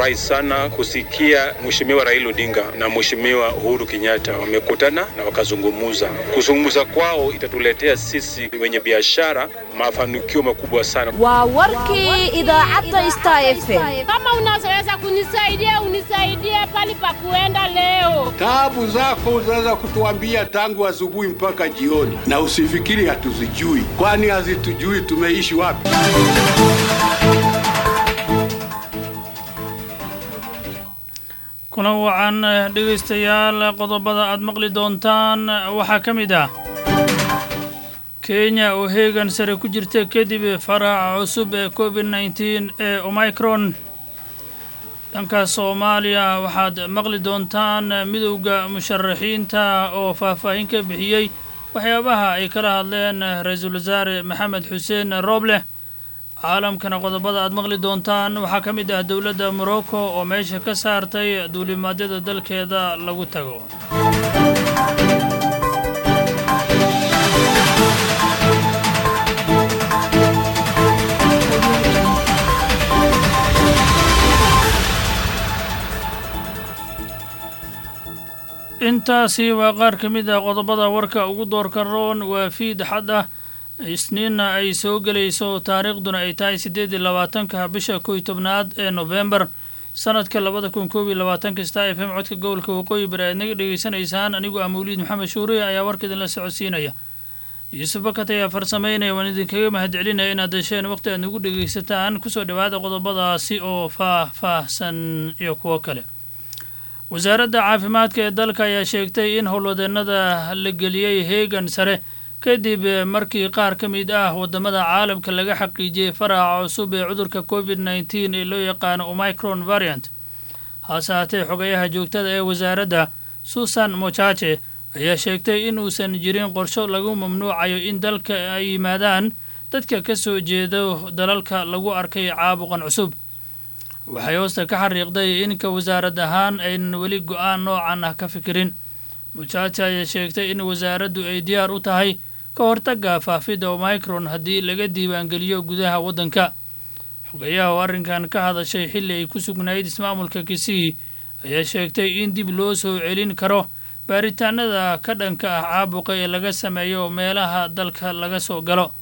Nimefurahi sana kusikia Mheshimiwa Raila Odinga na Mheshimiwa Uhuru Kenyatta wamekutana na wakazungumuza. Kuzungumza kwao itatuletea sisi wenye biashara mafanikio makubwa sana. waa warkii idaacadda star f m Kama unaweza kunisaidia unisaidie pali pa kuenda leo. Taabu zako unaweza kutuambia tangu asubuhi mpaka jioni, na usifikiri hatuzijui, kwani hazitujui tumeishi wapi. kuna wacan dhegaystayaal qodobada aad maqli doontaan waxaa ka mid ah kenya oo heegan sare ku jirta kadib faraca cusub ee covid nneteen ee omicron dhanka soomaaliya waxaad maqli doontaan midowda musharaxiinta oo faahfaahin ka bixiyey waxyaabaha ay kala hadleen ra-iisul wasaare maxamed xuseen rooble caalamkana qodobada aad maqli doontaan waxaa ka mid ah dowladda morocco oo meesha ka saartay duulimaadyada dalkeeda lagu tago intaasi waa qaar ka mid ah qodobada warka ugu doorka roon waa fiid xad ah isniinna ay soo gelayso taariikhduna ay tahay siddeed iyo labaatanka bisha kow iyo tobnaad ee nofembar sanadka labada kun koob iyo labaatanka star f m codka gobolka waqooyi bari aad naga dhegaysanaysaan anigu ah mawliid maxamed shuuriye ayaa warka idinla socodsiinaya yuusuf bakat ayaa farsameynaya waan idinkaga mahadcelinaya inaad desheen waqti aad nagu dhegaysataan kusoo dhowaada qodobadaasi oo faah-faahsan iyo kuwo kale wasaaradda caafimaadka ee dalka ayaa sheegtay in howlwadeennada la geliyey heegan sare kadib markii qaar ka mid ah waddamada caalamka laga xaqiijiyey faraca cusub ee cudurka covid nneteen ee loo yaqaano omicron variant hase haatee xogayaha joogtada ee wasaaradda susan mochache ayaa sheegtay in uusan jirin qorsho lagu mamnuucayo in dalka ay yimaadaan dadka ka soo jeedo dalalka lagu arkay caabuqan cusub waxay hoosta ka xariiqday inka wasaarad ahaan aynan weli go-aan noocan ah ka fikirin muchache ayaa sheegtay in wasaaraddu ay diyaar u tahay ka hortagga faafidda omicron haddii laga diiwaangeliyo gudaha waddanka xogayaha oo arrinkan ka hadashay xilli ay ku sugnayd ismaamulka kisii ayaa sheegtay in dib loo soo celin karo baaritaanada ka dhanka ah caabuqa ee laga sameeyo meelaha dalka laga soo galo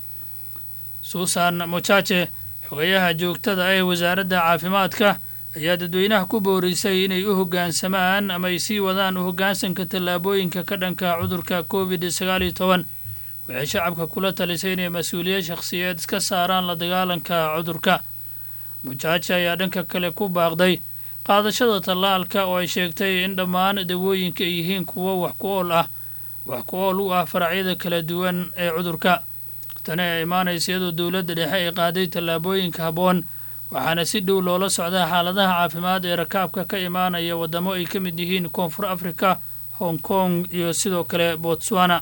suusan mochache xogayaha joogtada ee wasaaradda caafimaadka ayaa dadweynaha ku boorisay inay u hoggaansamaan ama ay sii wadaan u hoggaansanka tallaabooyinka ka dhanka cudurka covid sagaal iyo toban waxay shacabka kula talisay inay mas-uuliyad shakhsiyeed iska saaraan la dagaalanka cudurka mujaaje ayaa dhanka kale ku baaqday qaadashada tallaalka oo ay sheegtay in dhammaan dawooyinka ay yihiin kuwo wax ku ool ah wax ku ool u ah faracyada kala duwan ee cudurka tani ay imaanaysa iyadoo dowladda dhexe ay qaaday tallaabooyinka habboon waxaana si dhow loola socdaa xaaladaha caafimaad ee rakaabka ka imaanaya waddamo ay ka mid yihiin koonfur afrika hong kong iyo sidoo kale botswana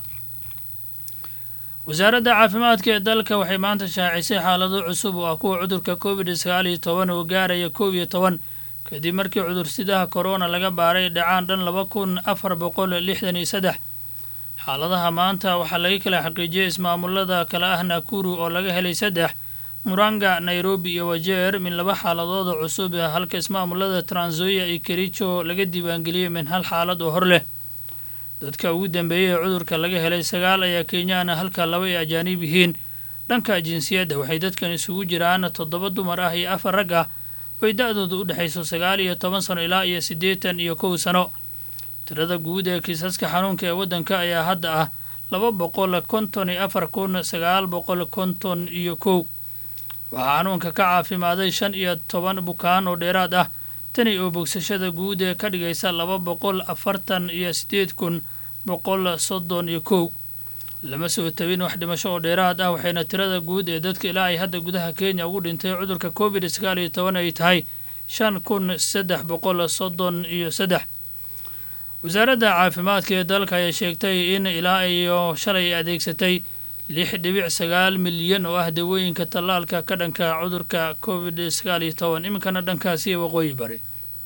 wasaaradda caafimaadka ee dalka waxay maanta shaacisay xaalado cusub oo ah kuwa cudurka covid sagaal iyo toban oo gaaraya kow iyo toban kadib markii cudursidaha korona laga baaray dhacaan dhan laba kun afar boqol lixdan iyo saddex xaaladaha maanta waxaa laga kala xaqiijiyey ismaamulada kale ah nakuru oo laga helay saddex muranga nairobi iyo wajeer min laba xaaladooda cusub halka ismaamulada tranzoia iyo kericho laga diiwaangeliyey min hal xaalad oo hor leh dadka ugu dambeeyey ee cudurka laga helay sagaal ayaa kenyaana halka laba ay ajaanib yihiin dhanka jinsiyadda waxay dadkan isugu jiraan toddoba dumar ah iyo afar rag ah oy da-dooda u dhexayso sagaal iyo toban sano ilaa iyo siddeetan iyo kow sano tirada guud ee kiisaska xanuunka ee waddanka ayaa hadda ah laba boqol konton iyo afar kun sagaal boqol konton iyo kow waxaa xanuunka ka caafimaaday shan iyo toban bukaan oo dheeraad ah tani oo bogsashada guud ee ka dhigaysa laba boqol afartan iyo siddeed kun boqol soddon iyo kow lama soo tabin wax dhimasho oo dheeraad ah waxayna tirada guud ee dadka ilaa ay hadda gudaha kenya ugu dhintay cudurka covid sagaal iyo toban ay tahay shan kun saddex boqol soddon iyo saddex wasaaradda caafimaadka ee dalka ayaa sheegtay in ilaa iyo shalay adeegsatay lix dhibic sagaal milyan oo ah dawooyinka tallaalka ka dhanka cudurka covid sagaal iyo toban iminkana dhankaasi waqooyi bari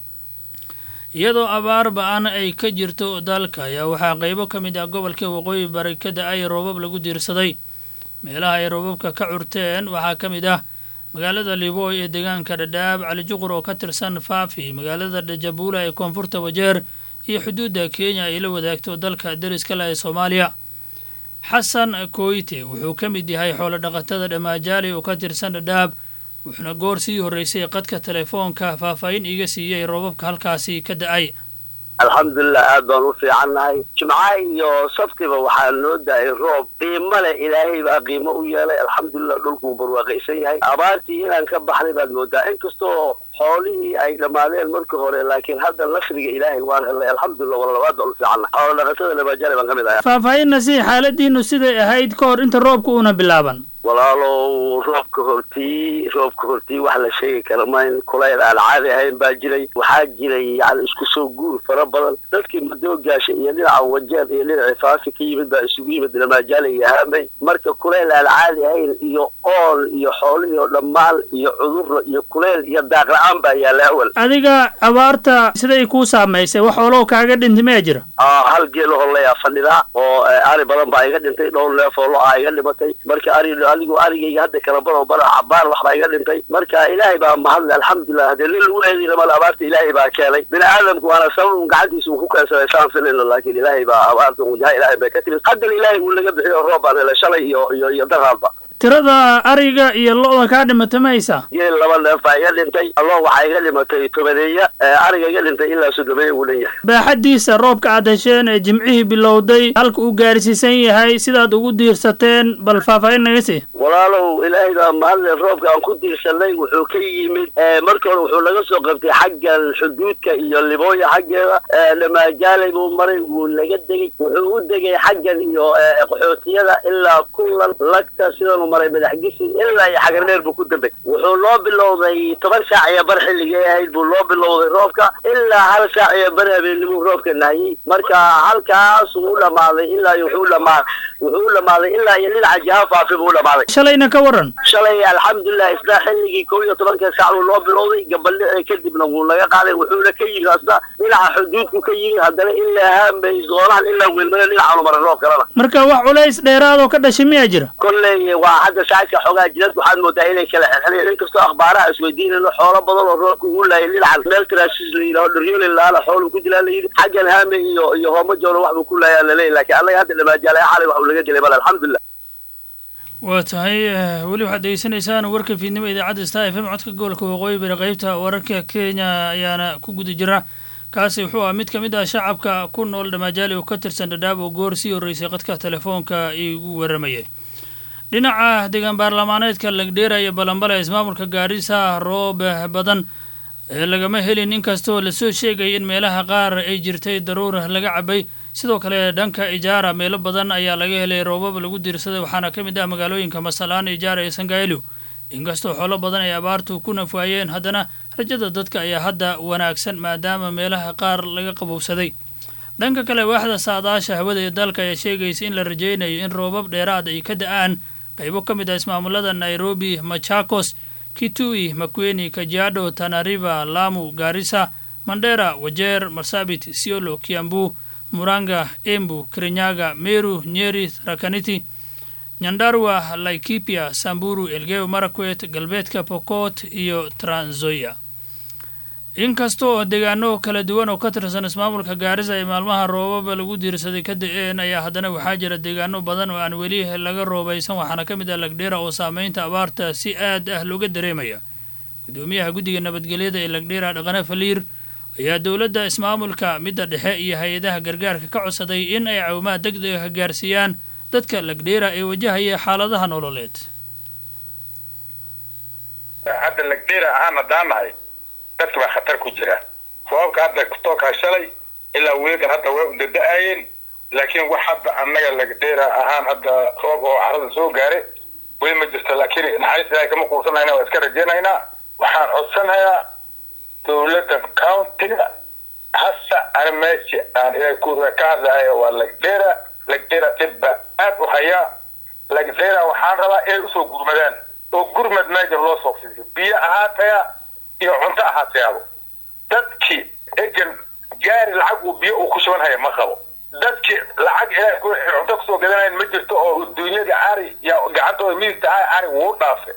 iyadoo abaar ba-an ay ka jirto dalka ayaa waxaa qeybo ka mid ah gobolka waqooyi bari ka da-ay roobab lagu diirsaday meelaha ay roobabka ka curteen waxaa ka mid ah magaalada liboy ee deegaanka dhadhaab cali juqur oo ka tirsan faafi magaalada dhajabuula ee koonfurta wajeer iyo xuduudda kenya ay la wadaagto dalka deriska leh ee soomaaliya xasan koyte wuxuu ka mid yahay xoolo dhaqatada dhamaajaali oo ka tirsan dhadhaab wuxuuna goor sii horreysay qadka telefoonka faahfaahin iiga siiyey roobabka halkaasi ka da-ay alxamdulilah aad baan u fiicannahay jimca iyo sabtiba waxaa noo da-ay roob qiimo leh ilaahay baa qiimo u yeelay alxamdulilah dhulkuu barwaaqaysan yahay abaartii inaan ka baxnay baad moodaa inkastoo xoolihii ay dhammaadeen marka hore laakiin hadda nasriga ilaahay waan helnay alxamdulilah walaal aad baan u fiicannahay xoolo dhaqatada nabaajaale baan ka mid ahay faahfaahinna si xaaladiinu siday ahayd ka hor inta roobka uuna bilaaban walaalow roobka hortii roobka hortii wax la sheegi kara mayn kulayl aan caadi ahayn baa jiray waxaa jiray yani isku soo guur fara badan dadkii madoogaasha iyo dhinaca wajeer iyo dhinaca faafi ka yimid baa isugu yimid lamaajaale iyo haamay marka kulayl aan caadi ahayn iyo ool iyo xoolihii oo dhammaan iyo cudurra iyo kulayl iyo daaqla-aan baa yaalla awal adiga abaarta siday kuu saamaysay wax xoolow kaaga dhintay maya jira hal geelo holeyaa fadhidaa oo ari badan baa iga dhintay dhowr neef oo lo-a iga dhimatay marka ari adigu arigayga hadda kala baro bara cabaar waxbaa iga dhintay marka ilaahay baa mahadle alxamdulilah haddee nin lagu eedina male abaarta ilaahay baa keenay bini aadamku waana sabab un gacantiisa uu ku keensaday saan filino laakiin ilaahay baa abaarta wajaha ilaahay bay ka timid haddana ilaahay uu naga bixiyo roob baan helay shalay iyo iyo iyo daraadba tirada ariga iyo lo-da kaa dhimata ma haysaa geel laba neef baa iga dhintay allo waxaa iga dhimatay tobaneeya ariga iga dhintay ilaa soddomeeya uu dhan yahay baaxaddiisa roobka aad hesheen ee jimcihii bilowday halka uu gaarsiisan yahay sidaad ugu diirsateen bal faahfaahin naga sii walaalow ilaahay baa mahadle roobka aan ku diirsanay wuxuu ka yimid marka hore wuxuu naga soo qabtay xaggan xuduudka iyo libooya xaggeeda dhamaajaale buu maray wuu naga degey wuxuu u degay xaggan iyo qaxootiyada ilaa kulan lagta sidanu maray madaxgisi ilaa iyo xagareer buu ku dambay wuxuu loo bilowday toban saac iyo bar xilligay ahayd buu loo bilowday roobka ilaa hal saac iyo bar habeenimuu roobka nahayey marka halkaasuu u dhamaaday ilaa wuxuu dhamaa wuxuu u dhamaaday ilaa iyo dhinaca jiha faafi buu u dhamaaday shalayna ka waran shalay alxamdulilah isna xilligii kow iyo tobanka saac uu loo bilowday gabaldhici kadibna wuu naga qaaday wuxuuna ka yimi asna dhinaca xuduudku ka yimi haddana ilaa haambay zoonahan ilaa weelmada dhinacaanu maray roob kalena marka wax culays dheeraadoo ka dhashay miyaa jira kolley waa hadda saacadka xoogaa jidad waxaad moodaa inay kala xelxeleen inkastoo akhbaaraha isweydiinayno xoolo badan oo roobka ugu laayay dhinacan meel traasis la yidhaho dharyooli laala xoolu ku dilaa la yidhi xaggan haame iyo iyo hooma joona wax buu ku laayaa laleeyahy laakiin annaga hadda dhamaajaale xalay wax uu laga gelay bal alxamdulilah waa tahay weli waxaad degeysanaysaan warka fiidnimo idaacadda star f m codka gobolka waqooyi bari qeybta wararka kenya ayaana ku guda jira kaasi wuxuu ah mid ka mid ah shacabka ku nool dhamaajaali oo ka tirsan dhadhaab oo goor sii horreysay qadka telefoonka igu waramayay dhinaca deegaan baarlamaaneedka lagdheera iyo balambala ismaamulka gaarisa roob badan ee lagama helin inkastoo lasoo sheegay in meelaha qaar ay jirtay daruur laga cabay sidoo kale dhanka ijaara meelo badan ayaa laga helay roobab lagu diirsaday waxaana ka mid ah magaalooyinka masalaan ijaara iyo sangailo inkastoo xoolo badan ay abaartu ku nafwaayeen haddana rajada dadka ayaa hadda wanaagsan maadaama meelaha qaar laga qabowsaday dhanka kale waaxda saadaasha hawada ee dalka ayaa sheegaysa in la rajaynayo in roobab dheeraad ay ka da-aan qaybo ka mid ah ismaamulada nairobi machakos kitui makweni kajiado tanariva lamu gaarisa mandera wajeer marsabit siolo kiambu muranga embu kirinyaga meru nyeri tarakaniti nyandarua laikipia samburu elgeyo marakwet galbeedka pokot iyo tranzoya inkastoo deegaano kala duwan oo ka tirsan ismaamulka gaarisa ay maalmaha roobaba lagu diirsaday ka da-een ayaa haddana waxaa jira deegaano badan oo aan weli laga roobaysan waxaana ka mid ah lagdheera oo saameynta abaarta si aad ah looga dareemaya gudoomiyaha guddiga nabadgelyada ee lagdheera dhaqane faliir ayaa dowladda ismaamulka midda dhexe iyo hay-adaha gargaarka ka codsaday in ay caawimaad deg dega gaarsiiyaan dadka lagdheera ee wajahaya xaaladaha nololeed hadda lagdheera ahaan haddaan nahay dadka baa khatar ku jira roobka hadda kutookaa shalay ilaa weegan hadda way udada-aayeen laakiin wax hadda annaga lagdheera ahaan hadda roob oo carada soo gaare weli ma jirto laakiin naxariis ilaahay kama quusanayna waa iska rajaynaynaa waxaan codsanayaa dowladda countiga hasa ana meeshi aan ilaahay kuuda ka hadlahayo waa lagdheera lagdheera dhibba aad u hayaa lagdheera waxaan rabaa inay usoo gurmadaan oo gurmad meesha loo soo fidiyo biyo ahaataya iyo cunto ahaateyaabo dadkii egan gaari lacag uu biyo uu ku shubanhaya ma qabo dadkii lacag ilaahay ku cunto kusoo gadanayan ma jirto oo duunyada ari ya gacantooda midigta ah ari wuu dhaafe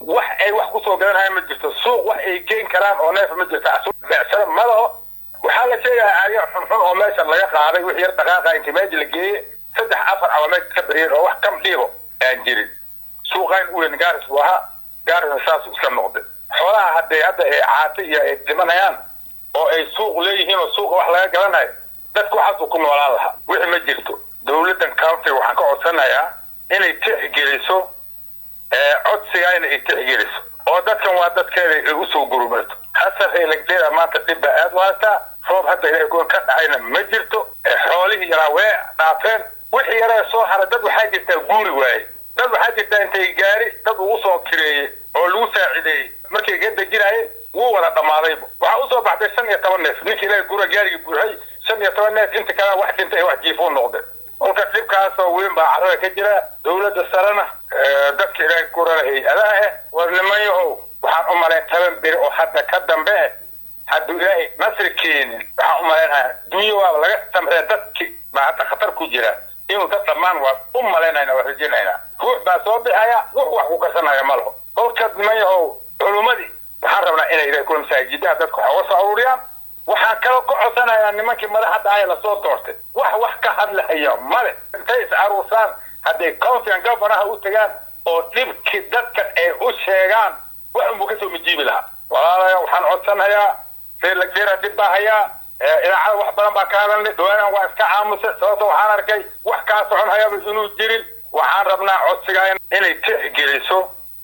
wax ay wax kusoo gadanayaan ma jirto suuq wax ay geen karaan oo neef ma jirto becsada ma laho waxaa la sheegayaa ariya xunxun oo meesha laga qaaday wix yar dhaqaaqa intii meesha la geeyey saddex afar ama meesha ka beriyeen oo wax kam dhiibo aan jirin suuqayn u weyn gaaris buu ahaa gaarisna saasuu iska noqday xoolaha hadday hadda ay caata iyo ay dhimanayaan oo ay suuq leeyihiin oo suuqa wax laga gadanayo dadku waxaasuu ku noolaan lahaa wixii ma jirto dowladdan county waxaan ka codsanayaa inay tixgeliso codsigaa inay tixgeliso oo dadkan waa dadkeeda ay usoo gurumato hasan reelagdeeda maanta dhib baa aad u haystaa roob hadda ilaahay goon ka dhacayna ma jirto xoolihii yaraa wee dhaafeen wixii yaraa soo haray dad waxaa jirtaa guuri waaye dad waxaa jirtaa intay gaari dad ugu soo kireeyey oo lagu saacideeyey markay ga dejinaayeen wuu wada dhammaadayba waxaa usoo baxday shan iyo toban neef ninkii ilaahay gura gaarigii buuxay shan iyo toban neef inta kalena wax dhintay wax jiifuu noqday kolka dhibkaasoo weyn baa carrada ka jira dowladda sarena dadka ilaahay gurana hay-adaha ah war nimanyahow waxaan u malayn toban beri oo hadda ka dambe eh hadduu ilaahay nasri keenin waxaan u malaynayaa dunyo waaba laga samree dadki baa hadda khatar ku jira inuu dad dhammaan waa u malaynayna waa rajinaynaa ruux baa soo bixaya ruux wax ku karsanaya ma laho kolka nimanyahow culummadii waxaan rabnaa inay ilaahay kula masaajidaha dadka wax uga soo aruuriyaan waxaan kaloo ka codsanayaa nimankii madaxda aya lasoo doortay wax wax ka hadlahaya male intay is aruursaan hadday countigan governaha u tagaan oo dhibkii dadkan ay u sheegaan wax unbuu kasoo majiibi lahaa walaalayaa waxaan codsanayaa reelagdeera dhib baa hayaa idaacada wax badan baa ka hadalnay dowladan waa iska aamusay sababto waxaan arkay wax kaa socon hayaba inuu jirin waxaan rabnaa codsigaa inay tixgeliso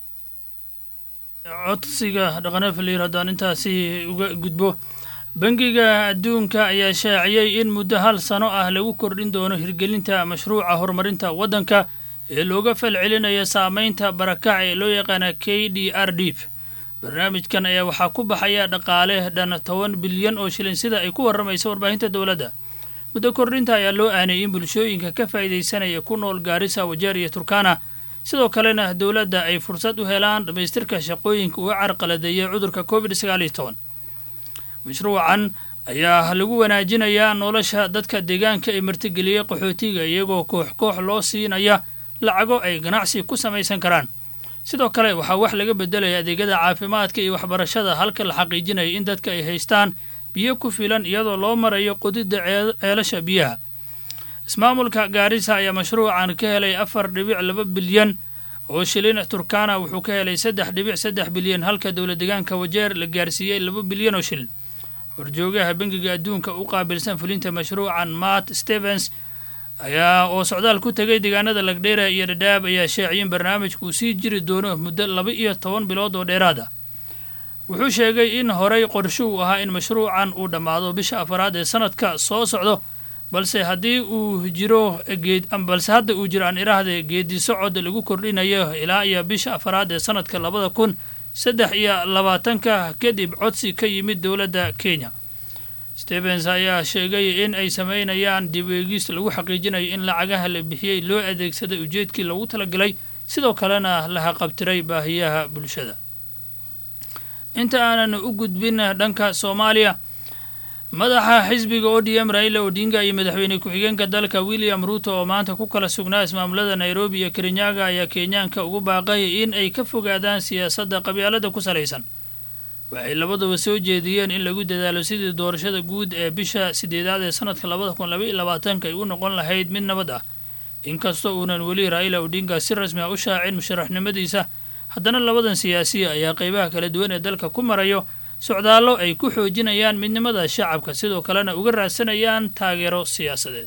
codsiga dhaqanafaliir haddaan intaasi uga gudbo bangiga adduunka ayaa shaaciyey in muddo hal sano ah lagu kordhin doono hirgelinta mashruuca horumarinta waddanka ee looga falcelinaya saameynta barakac ee loo yaqaana k d r d barnaamijkan ayaa waxaa ku baxaya dhaqaale dhan toban bilyan oo shilin sida ay ku warramaysa warbaahinta dowladda muddo kordhinta ayaa loo aaneeyey in bulshooyinka ka faa'iidaysanaya ku nool gaarisa wajeer iyo turkana sidoo kalena dowladda ay fursad u helaan dhammaystirka shaqooyinka uga carqaladeeyay cudurka covid sagaal iyo toban mashruucan ayaa lagu wanaajinayaa nolosha dadka deegaanka ee martigeliyey qaxootiga iyagoo koox koox loo siinaya lacago ay ganacsi ku samaysan karaan sidoo kale waxaa wax laga bedelaya adeegyada caafimaadka iyo waxbarashada halka la xaqiijinaya in dadka ay haystaan biyo ku filan iyadoo loo marayo qodidda ceelasha biyaha ismaamulka gaarisa ayaa mashruucan ka helay afar dhibic laba bilyan oo shilin turkana wuxuu ka helay saddex dhibic saddex bilyan halka dowla deegaanka wajeer la gaarsiiyey laba bilyan oo shilin horjoogaha bangiga adduunka u qaabilsan fulinta mashruucan matt stevens ayaa oo socdaal ku tegay deegaanada lagdheera iyo dhadhaab ayaa sheeciyin barnaamijku uu sii jiri doono muddo laba iyo toban bilood oo dheeraad ah wuxuu sheegay in horey qorsho uu ahaa in mashruucan uu dhammaado bisha afaraad ee sanadka soo socdo balse haddii uu jiro geed balse hadda uu jiro aan idhaahde geedi socod lagu kordhinayo ilaa iyo bisha afaraad ee sanadka labada kun saddex iyo labaatanka kadib codsi ka yimid dowladda kenya stevens ayaa sheegay in ay sameynayaan dib eegis lagu xaqiijinayo in lacagaha la bixiyey loo adeegsaday ujeedkii loogu talagalay sidoo kalena la haqabtiray baahiyaha bulshada inta aanan u gudbin dhanka soomaaliya madaxa xisbiga o d m raila odinga iyo madaxweyne ku-xigeenka dalka william ruuto oo maanta ku kala sugnaa ismaamulada nairobi iyo kerinyaga ayaa kenyaanka ugu baaqay in ay ka fogaadaan siyaasadda qabyaalada ku salaysan waxay labaduba soo jeediyeen in lagu dadaalo sidii doorashada guud ee bisha sideedaad ee sanadka labada kun laba iyo labaatanka ay u noqon lahayd mid nabad ah inkastoo uunan weli raila odinga si rasmi ah u shaacin musharaxnimadiisa haddana labadan siyaasiya ayaa qeybaha kala duwan ee dalka ku marayo socdaallo ay ku xoojinayaan midnimada shacabka sidoo kalena uga raadsanayaan taageero siyaasadeed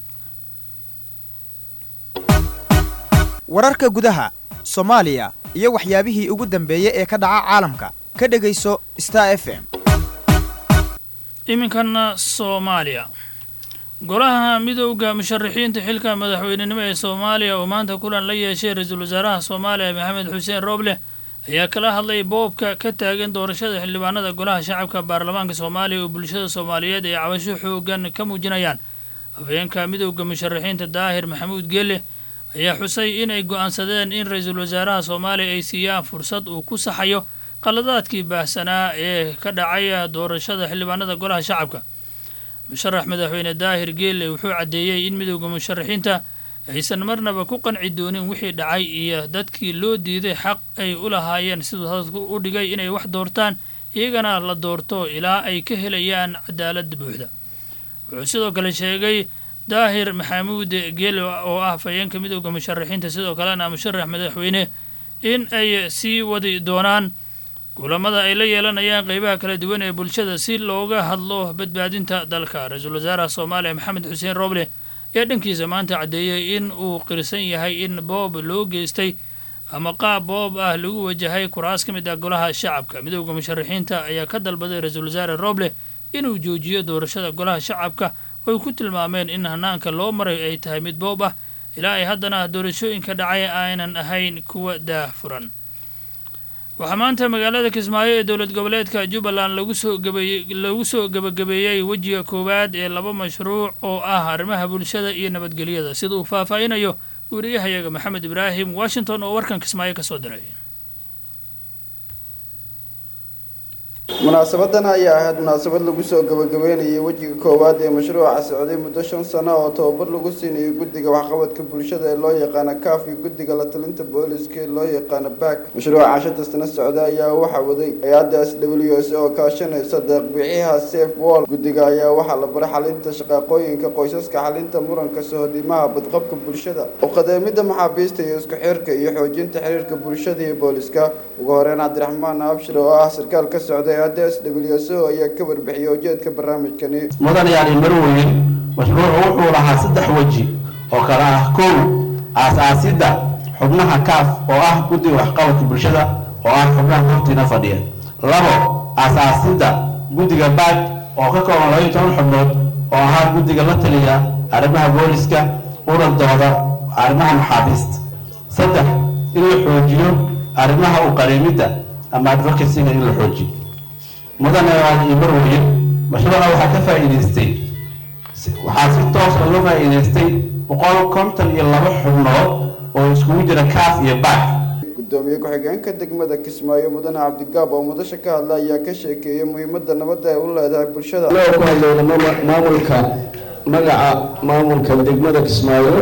wararka gudaha soomaaliya iyo waxyaabihii ugu dambeeyey ee ka dhaca caalamka ka dhegayso star f m iminkana soomaaliya golaha midowda musharaxiinta xilka madaxweynenimo ee soomaaliya oo maanta kulan la yeeshay ra-iisul wasaaraha soomaaliya maxamed xuseen rooble ayaa kala hadlay boobka ka taagan doorashada xildhibaanada golaha shacabka baarlamaanka soomaaliya oo bulshada soomaaliyeed ay cabasho xoogan ka muujinayaan haweenka midowda musharaxiinta daahir maxamuud geele ayaa xusay in ay go'aansadeen in ra-iisul wasaaraha soomaaliya ay siiyaan fursad uu ku saxayo qaladaadkii baahsanaa ee ka dhacaya doorashada xildhibaanada golaha shacabka musharax madaxweyne daahir geele wuxuu caddeeyey in midowda musharaxiinta aysan marnaba ku qanci doonin wixii dhacay iyo dadkii loo diiday xaq ay u lahaayeen siduu hadalku u dhigay inay wax doortaan iyagana la doorto ilaa ay ka helayaan cadaalad buuxda wuxuu sidoo kale sheegay daahir maxamuud geele oo ah fayeenka midooda musharaxiinta sidoo kalena musharax madaxweyne in ay sii wadi doonaan kulamada ay la yeelanayaan qeybaha kala duwan ee bulshada si looga hadlo badbaadinta dalka ra-iisul wasaaraha soomaaliya maxamed xuseen roble ayaa dhankiisa maanta caddeeyey in uu qirsan yahay in boob loo geystay ama qaab boob ah lagu wajahay kuraas ka mid ah golaha shacabka midooda musharaxiinta ayaa ka dalbaday ra-iisul wasaare roble inuu joojiyo doorashada golaha shacabka oy ku tilmaameen in hanaanka loo maray ay tahay mid boob ah ilaa ay haddana doorashooyinka dhacay aynan ahayn kuwa daah furan waxaa maanta magaalada kismaayo ee dowlad goboleedka jubbaland lagu soo gabeeyey lagu soo gebagabeeyey wejiga koowaad ee laba mashruuc oo ah arrimaha bulshada iyo nabadgelyada sida uu faahfaahinayo wariyahayaga maxamed ibraahim washington oo warkan kismaayo ka soo diray munaasabadan ayaa ahayd munaasabad lagu soo gabagabeynayay wejiga koowaad ee mashruuca socday muddo shan sano oo tababar lagu siinayo guddiga waxqabadka bulshada ee loo yaqaano kaaf iyo guddiga la talinta booliska ee loo yaqaano baak mashruuca shanta sano socda ayaa waxaa waday hay-adda s w s oo kaashanaysa deeqbixiyaha safe wall guddiga ayaa waxaa la baray xalinta shaqaaqooyinka qoysaska xalinta muranka sohodimaha badqabka bulshada uqadeemida maxaabiista iyo isku xirka iyo xoojinta xiriirka bulshada iyo booliska ugu horeyn cabdiraxmaan abshir oo ah sarkaal ka socda hay-adda s w s o ayaa ka warbixiyay ujeedka barnaamijkani mudan yaani marweyn mashruucu wuxuu lahaa saddex weji oo kale ah kow aas-aasidda xubnaha kaaf oo ah guddiga waxqabadka bulshada oo ah xubnaha hortiina fadhiya labo aas-aasidda guddiga baaj oo ka kooban labaiyo toban xubnood oo ahaa guddiga la taliya arrimaha booliska una dooda arrimaha maxaabiista saddex in la xoojiyo arrimaha u qariimidda ama advocacyga in la xoojiyo mudane iyo marweyn mashruuca waxaa ka faa'iidaystay waxaa si toos uga faa'iidaystay boqol konton iyo laba xubnood oo iskugu jira kaaf iyo baak gudoomiye ku-xigeenka degmada kismaayo mudane cabdigaab oo mudasha ka hadla ayaa ka sheekeeyay muhiimada nabadda ay u leedahay bulshada ku hadlayna maamulka magaca maamulka degmada kismaayo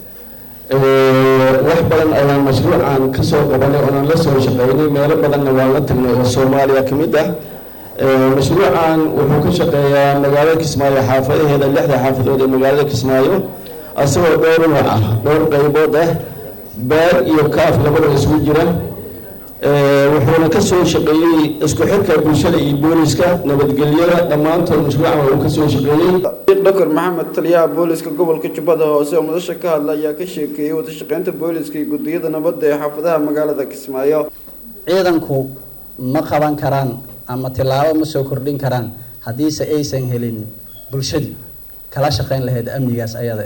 wax badan ayaan mashruucan kasoo qabanay oonaan la soo shaqeynay meelo badanna waan la tagnay oo soomaaliya ka mid ah mashruucan wuxuu ka shaqeeyaa magaalada kismaayo xaafadaheeda lixda xaafadood ee magaalada kismaayo asagoo dhowr nooc ah dhowr qaybood ah baar iyo kaaf labadaba isugu jira wuxuuna ka soo shaqeeyey isku xirka bulshada iyo booliska nabadgelyada dhammaantood mashruucan uu ka soo shaqeeyey doctor maxamed taliyaha booliska gobolka jubbada hoose oo mudasha ka hadla ayaa ka sheekeeyey wadashaqeynta booliska iyo gudiyada nabadda ee xaafadaha magaalada kismaayo ciidanku ma qaban karaan ama tilaabo ma soo kordhin karaan haddiise aysan helin bulshadii kala shaqeyn lahayd amnigaas ayada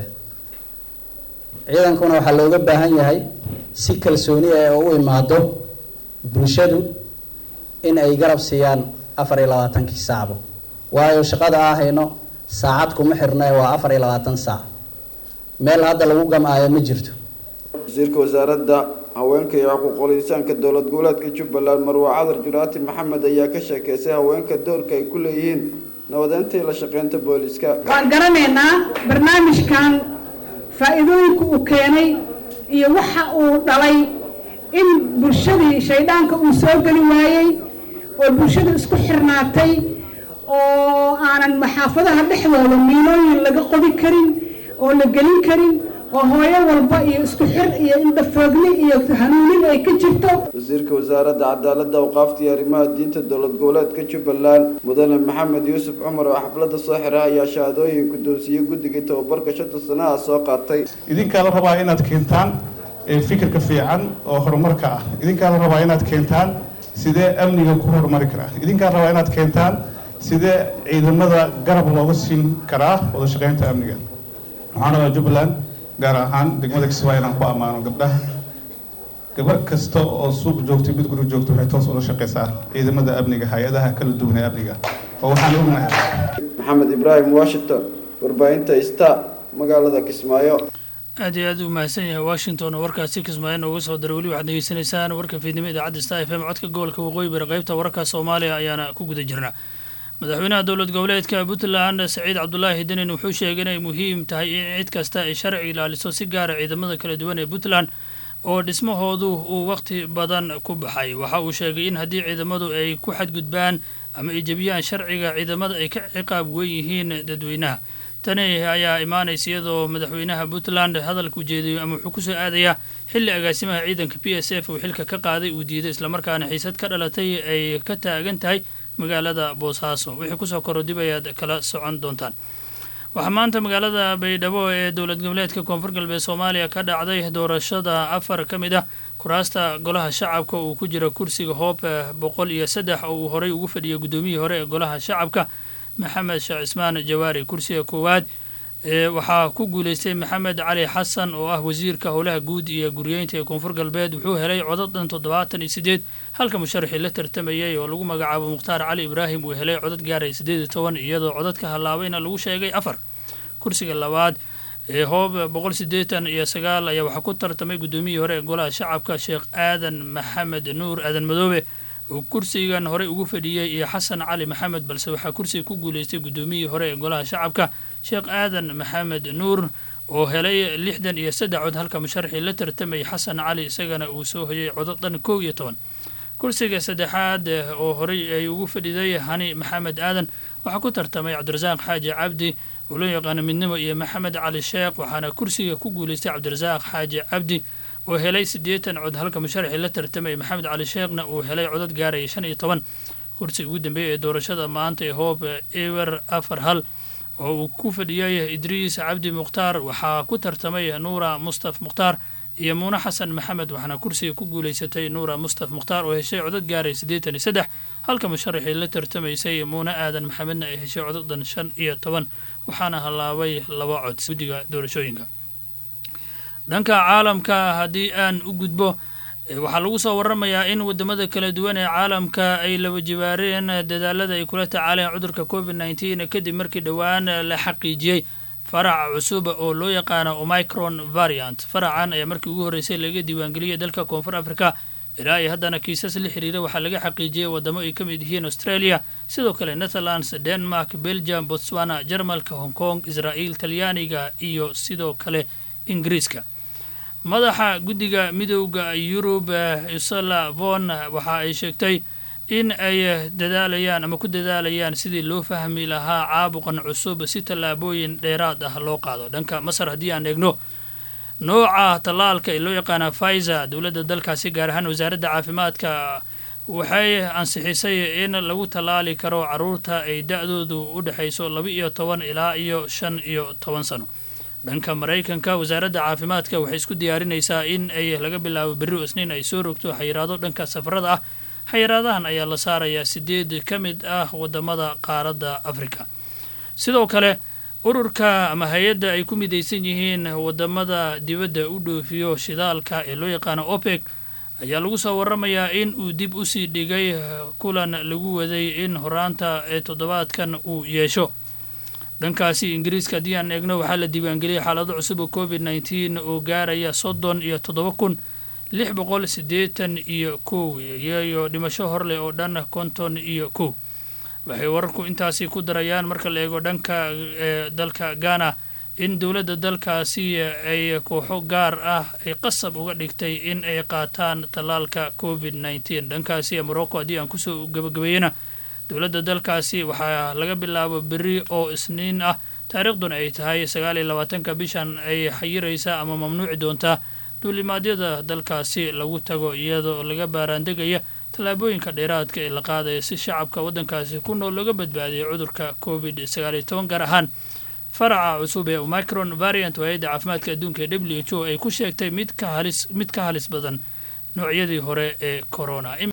ciidankuna waxaa looga baahan yahay si kalsooni ah oo u imaado bulshadu in ay garab siiyaan afar iyo labaatankii saacbo waayo shaqada aa hayno saacad kuma xirna waa afar iyo labaatan saac meel hadda lagu gamaayo ma jirto wasiirka wasaaradda haweenka iyo xuquuqul insaanka dowlad goboleedka jubbaland marwa cadar juraati maxamed ayaa ka sheekeysay haweenka doorka ay ku leeyihiin nabadeynta iyo la shaqeynta booliska waan garanaynaa barnaamijkan faa-iidooyinka uu keenay iyo waxa uu dhalay in bulshadii shaydhaanka uu soo geli waayey oo bulshadu isku xirnaatay oo aanan maxaafadaha dhexdooda miilooyin laga qodi karin oo la gelin karin oo hooyo walba iyo isku xir iyo indhafoogni iyo hanuunin ay ka jirto wasiirka wasaaradda cadaaladda awqaafta iyo arrimaha diinta dowlad goboleedka jubbaland mudane maxamed yuusuf cumar oo xafladda soo xira ayaa shahaadooyin guddoonsiiyey guddigii tababarka shanta sanaha soo qaatay idinkaa la rabaa inaad keentaan fikirka fiican oo horumarka ah idinkaa la rabaa inaad keentaan sidee amniga ku horumari karaa idinkaa rabaa inaad keentaan sidee ciidamada garab looga siin karaa wada shaqeynta amniga waxaan rabaa jubbaland gaar ahaan degmada kismaayo inaan ku ammaano gabdhaha gabar kasta oo suuq joogtay mid guri joogta waxay toos ula shaqeysaa ciidamada amniga hay-adaha kala duwan ee amniga oo waxaan ognahay maxamed ibraahim washington warbaahinta sta magaalada kismaayo aad iyo aad u mahadsan yahay washington oo warkaasi kismaayo nooga soo diray weli waxaad degeysanaysaan warka fiidnimo idaacadda star f m codka gobolka waqooyi bari qaybta wararka soomaaliya ayaana ku guda jirna madaxweynaha dowlad goboleedka puntland saciid cabdulaahi denin wuxuu sheegay inay muhiim tahay in cid kasta ay sharci ilaaliso si gaara ciidamada kala duwan ee puntland oo dhismahoodu uu wakhti badan ku baxay waxa uu sheegay in haddii ciidamadu ay ku xadgudbaan ama ay jebiyaan sharciga ciidamada ay ka ciqaab weyn yihiin dadweynaha tani ayaa imaanaysa iyadoo madaxweynaha puntland hadalka ujeediyo ama wuxuu kusoo aadayaa xilli agaasimaha ciidanka p s f uu xilka ka qaaday uu diiday islamarkaana xiisad ka dhalatay ay ka taagan tahay magaalada boosaaso wixii kusoo koro dib ayaad kala socon doontaan waxaa maanta magaalada baydhabo ee dowlad goboleedka koonfur galbeed soomaaliya ka dhacday doorashada afar ka mid ah kuraasta golaha shacabka uu ku jira kursiga hoob boqol iyo saddex oo uu horey ugu fadhiyay guddoomiyihii hore ee golaha shacabka maxamed sheekh cismaan jawaari kursiga koowaad waxaa ku guuleystay maxamed cali xasan oo ah wasiirka howlaha guud iyo guryeynta ee koonfur galbeed wuxuu helay codad dhan toddobaatan iyo sideed halka musharaxii la tartamayay oo lagu magacaabo mukhtaar cali ibraahim uu helay codad gaaraya siddeed iyo toban iyadoo codadka hallaabayna lagu sheegay afar kursiga labaad ee hoob boqol siddeetan iyo sagaal ayaa waxaa ku tartamay guddoomiyihii hore ee golaha shacabka sheekh aadan maxamed nuur aadan madoobe oo kursigan horey ugu fadhiyey iyo xasan cali maxamed balse waxaa kursiga ku guuleystay guddoomiyihii hore ee golaha shacabka sheekh aadan maxamed nuur oo helay lixdan iyo saddex cod halka musharaxii la tartamayay xasan cali isagana uu soo hoyay codod dhan kow iyo toban kursiga saddexaad oo horey ay ugu fadhiday hani maxamed aadan waxaa ku tartamay cabdirasaaq xaaji cabdi oo loo yaqaano midnimo iyo maxamed cali sheekh waxaana kursiga ku guuleystay cabdirasaaq xaaji cabdi oo helay siddeetan cod halka musharaxii la tartamayay maxamed cali sheekhna uu helay codad gaaraya shan iyo toban kursiga ugu dambeeya ee doorashada maanta ee hoob ewer afar hal oo uu ku fadhiyay idriis cabdi mukhtaar waxaa ku tartamay nuura mustaf mukhtaar iyo muune xasan maxamed waxaana kursiga ku guulaysatay nuura mustaf mukhtaar oo heshay codad gaaray siddeetan iyo saddex halka musharaxii la tartamaysay muune aadan maxamedna ay heshay codadan shan iyo toban waxaana hallaabay laba cod guddiga doorashooyinka dhanka caalamka haddii aan u gudbo waxaa lagu soo waramayaa in wadamada kala duwan ee caalamka ay laba jibaareen dadaalada ay kula tacaaleen cudurka covid nneteen kadib markii dhowaan la xaqiijiyey faraca cusub oo loo yaqaano omicron variant faracan ayaa markii ugu horreysay laga diiwaangeliyay dalka koonfur africa ilaa iyo haddana kiisas la xiriira waxaa laga xaqiijiyey wadamo ay ka mid yihiin australia sidoo kale netherlands denmark belgium botswana jarmalka hong kong israa'iil talyaaniga iyo sidoo kale ingiriiska madaxa guddiga midowda yurub usala von waxa ay sheegtay in ay dadaalayaan ama ku dadaalayaan sidii loo fahmi lahaa caabuqan cusub si tallaabooyin dheeraad ah loo qaado dhanka masar haddii aan eegno nooca tallaalka ee loo yaqaana faizer dowladda dalkaasi gaar ahaan wasaaradda caafimaadka waxay ansixisay in lagu tallaali karo carruurta ay da-doodu u dhexayso laba iyo toban ilaa iyo shan iyo toban sano dhanka maraykanka wasaaradda caafimaadka waxay isku diyaarinaysaa in ay laga bilaabo berri isniin ay soo rogto xayiraado dhanka safarada ah xayiraadahan ayaa la saarayaa sideed ka mid ah wadamada qaaradda afrika sidoo kale ururka ama hay-adda ay ku midaysan yihiin wadamada dibadda u dhoofiyo shidaalka ee loo yaqaano opec ayaa lagu soo waramayaa in uu dib usii dhigay kulan lagu waday in horaanta ee toddobaadkan uu yeesho dhankaasi ingiriiska haddii aan eegno waxaa la diiwaangeliyay xaalado cusub oo covid nneteen oo gaaraya soddon iyo toddoba kun lix boqol siddeetan iyo kow iyayo dhimasho horleh oo dhan konton iyo kow waxay wararku intaasi ku darayaan marka la eego dhanka ee dalka ghana in dowladda dalkaasi ay kooxo gaar ah ay qasab uga dhigtay in ay qaataan tallaalka covid nneteen dhankaasi morocco haddii aan kusoo gabagabeeyena dowladda dalkaasi waxaa laga bilaabo berri oo isniin ah taariikhduna ay tahay sagaal iyo labaatanka bishan ay xayiraysaa ama mamnuuci doontaa duulimaadyada dalkaasi lagu tago iyadoo laga baaraandegaya tallaabooyinka dheeraadka ee la qaadaya si shacabka waddankaasi ku nool looga badbaadiyo cudurka covid sagaal iyo toban gaar ahaan faraca cusub ee omicron variant hay-adda caafimaadka adduunka ee w h o ay ku sheegtay mid ka halis mid ka halis badan noocyadii hore ee corona